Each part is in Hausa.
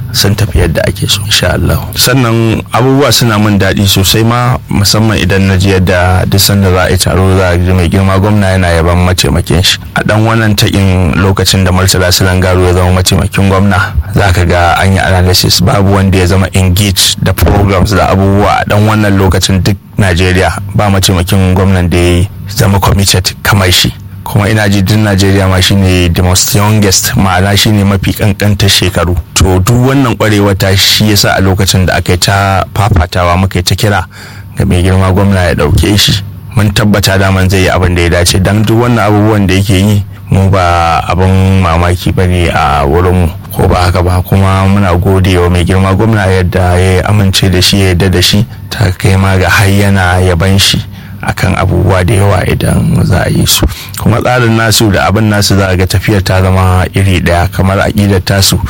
sun tafi yadda ake so insha Allah sannan abubuwa suna min daɗi sosai ma musamman idan na ji yadda duk sanda za a yi taro za a ji mai girma gwamna yana yaban mataimakin shi a dan wannan takin lokacin da Murtala Silangaro ya zama mataimakin gwamna za ka ga an yi analysis babu wanda ya zama engage da programs da abubuwa a dan wannan lokacin duk Najeriya ba mataimakin gwamnan da ya zama committed kamar shi kuma ina ji duk najeriya ma shine the most youngest ma'ana shine mafi kankantar shekaru to duk wannan kwarewa ta shi yasa a lokacin da aka yi ta fafatawa muka yi ta kira ga mai girma gwamna ya dauke shi mun tabbata daman zai yi abin da ya dace dan duk wannan abubuwan da yake yi mu ba abin mamaki ba ne a wurinmu ko ba haka ba kuma muna gode wa mai girma gwamna yadda ya amince da shi ya yarda da shi ta kai ma ga har yana yaban shi akan abubuwa da yawa idan za a yi su kuma tsarin nasu da abin nasu za a ga tafiyar ta zama iri daya kamar aƙidar tasu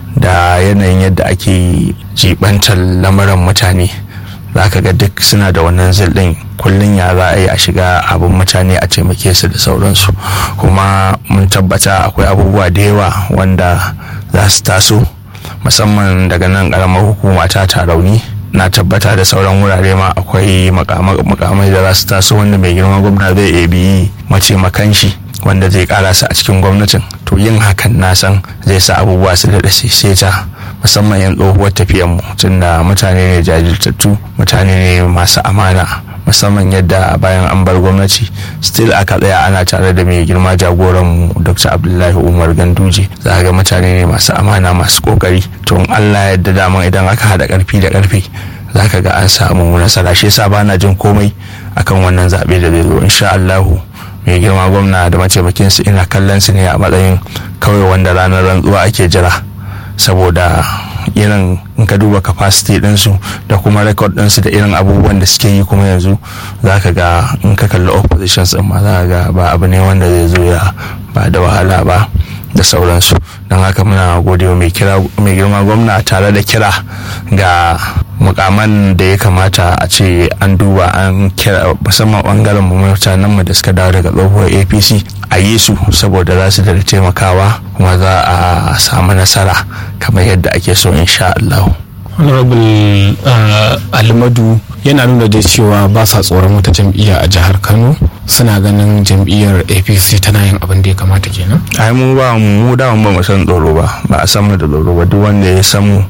da yanayin yadda ake jibantar lamuran mutane za ka ga duk suna da wannan zildin kullum ya za a yi a shiga abin mutane a taimake su da sauransu kuma mun tabbata akwai abubuwa da yawa wanda za su taso musamman daga nan ƙaramar hukuma ta tarauni na tabbata da sauran wurare ma akwai makamai da za su taso wanda mai girma gwamna zai iya bi mataimakan shi wanda zai kara su a cikin gwamnatin to yin hakan na san zai sa abubuwa su daɗa seta musamman yan tsohuwar tafiyan mu tunda mutane ne jajirtattu mutane ne masu amana musamman yadda bayan an bar gwamnati still aka tsaya ana tare da mai girma jagoran mu dr abdullahi umar ganduje za ga mutane ne masu amana masu kokari to allah yadda daman idan aka hada karfi da karfi za ka ga an samu nasara shi yasa bana jin komai akan wannan zaɓe da zai zo insha allahu mai girma gwamna da mataimakin su ina kallon su ne a matsayin kawai wanda ranar rantsuwa ake jira saboda irin in ka duba capacity ɗinsu da kuma record ɗinsu da irin abubuwan da suke yi kuma yanzu za ka ga in ka kalli oppositions ɗin ma za ka ga ba abu ne wanda zai zo ya ba da wahala ba da sauransu don haka muna gode mai girma gwamna tare da kira ga mukaman da ya kamata a ce an duba an kira musamman bangaren mu mutanen mu da suka dawo daga tsohuwar apc a yi su saboda za su da taimakawa kuma za a samu nasara kamar yadda ake so insha Allah. honorable almadu yana nuna da cewa ba sa tsoron wata jam'iyya a jihar kano suna ganin jam'iyyar apc tana yin abin da ya kamata kenan ai mu ba mu da ba mu san tsoro ba ba a san mu da tsoro ba duk wanda ya san mu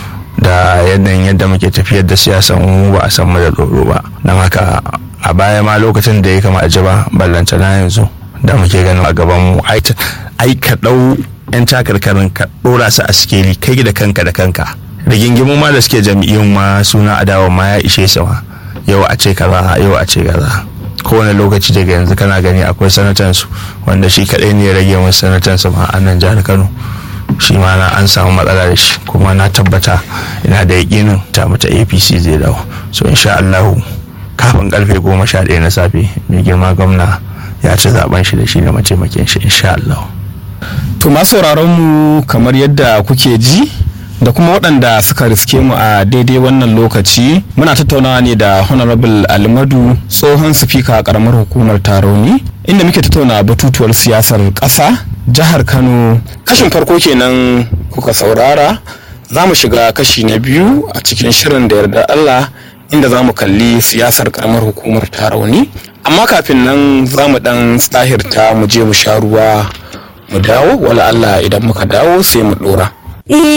da yanayin yadda muke tafiyar da siyasan mu ba a san mu da tsoro ba don haka a baya ma lokacin da ya kama a ba ballanta na yanzu da muke ganin a gaban mu ai ka dau yan takarkarin ka dora su a sikeli kai da kanka da kanka rigingimu ma da suke jam'iyyun ma suna adawa ma ya ishe su ma yau a ce kaza yau a ce kaza kowane lokaci daga yanzu kana gani akwai sanatan su wanda shi kadai ne ya rage musu sanatan su ma a nan jihar Kano shi ma na an samu matsala da shi kuma na tabbata ina da yakinin ta mata APC zai dawo so insha Allah kafin karfe goma sha ɗaya na safe mai girma gwamna ya ci zaben shi da shi da mataimakin shi insha Allah. to masu mu kamar yadda kuke ji da kuma waɗanda suka riske mu a daidai wannan lokaci muna tattaunawa ne da honorable almadu tsohon sifika a ƙaramar hukumar taroni inda muke tattauna batutuwar siyasar ƙasa jihar kano kashin farko kenan kuka saurara za mu shiga kashi na biyu a cikin shirin da yarda allah inda za mu kalli siyasar ƙaramar hukumar tarauni amma kafin nan za mu ɗan tsahirta mu je mu sha ruwa mu dawo wala allah idan muka dawo sai mu ɗora